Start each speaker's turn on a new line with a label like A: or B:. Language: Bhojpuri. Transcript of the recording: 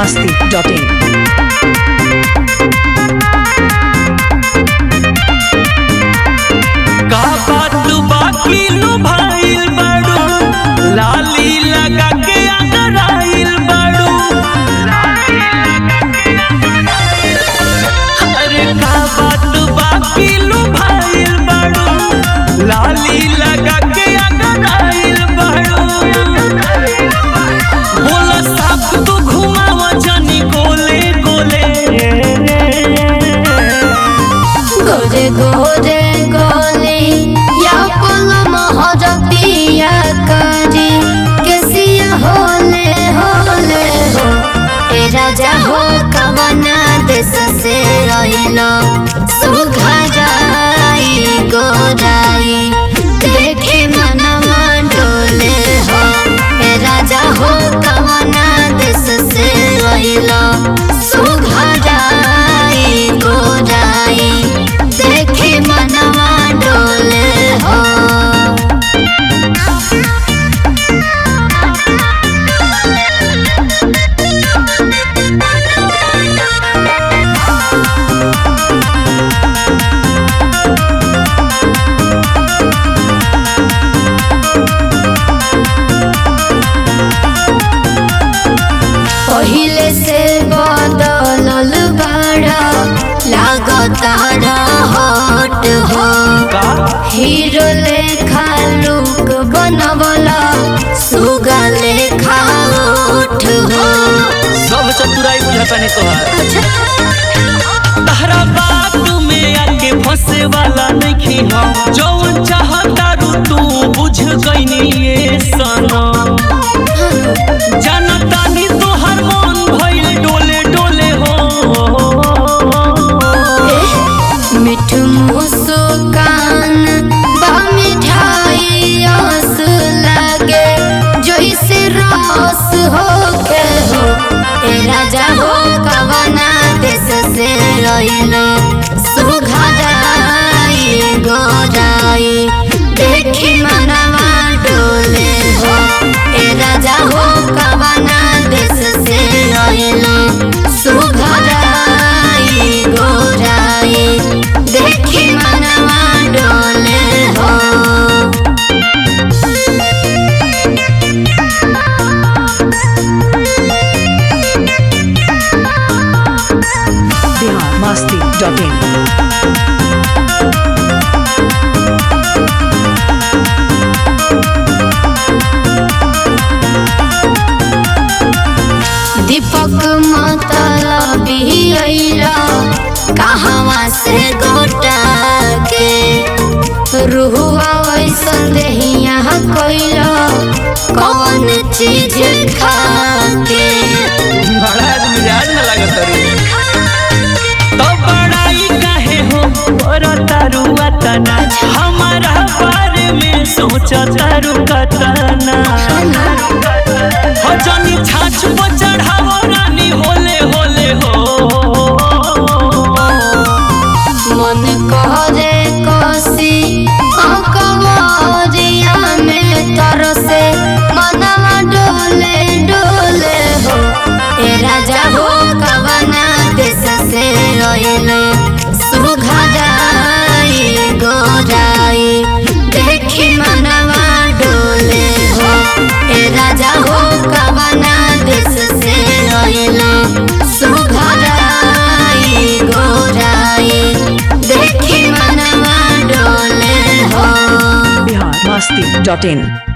A: masti.in.
B: का बात बाकी नु भाईल बाड़ू लाली लगा के अगराइल बाड़ू अरे का बात बाकी नु भाईल बाड़ू लाली लगा के अगराइल बाड़ू बोला साफ तू घुमावा जानी गोले गोले
C: गोरे गोरे गोले या पोलो महरतिया करी केसिया होले होले हो ए राजा हो कवना देश से रहिलो सुखा जाई गोराई देखे मनवा डोले हो ए राजा हो कवना देश से रहिलो सुखा जाई गोराई देखे मनवा डोले हो पहिले से बदलल बाड़ा लागताड़ा हट हो
B: का
C: हीरो लेखा लुक बनवला सुगा लेखा ओठ हो
B: सब चतुराई बुझता नहीं तोहार तहरा बात में आके फंसे वाला नहीं हम जौन चाहता रू तू बुझ गईनी ये सनम जानता नहीं तोहर मन भइल डोले डोले हो
C: मिठ मुस्कान बा मिठाई आस लागे जैसे रस हो के हो ए राजा हो कवना देश से रहिलो सुघराई गोराई देखी मनवा डोले हो ए राजा हो कवना देश से रहिलो सुघराई गोराई देखी मनवा डोले हो
A: Bihar masti.in.
C: दीपक मतलबी अइला कहवा से गोटा के रुहुआ वैसन देहिया कइला कौन चीज खा के
B: बड़ा मिजाज में लागत रे तो बड़ाई काहे हो पर तारुआ तना हमारा बारे में सोचा तारू कतना हो जानी छाछ पर चढ़ावो रानी होले होले हो
C: मन करे कसी अकबरिया में तरसे मनवा डोले डोले हो ए राजा हो कवना देश से रहिले सुघराई गोराई देखी मनवा डोले हो ए राजा हो कवना देश से रहिले सुघराई गोराई देखी मनवा डोले हो
A: Bihar masti.in.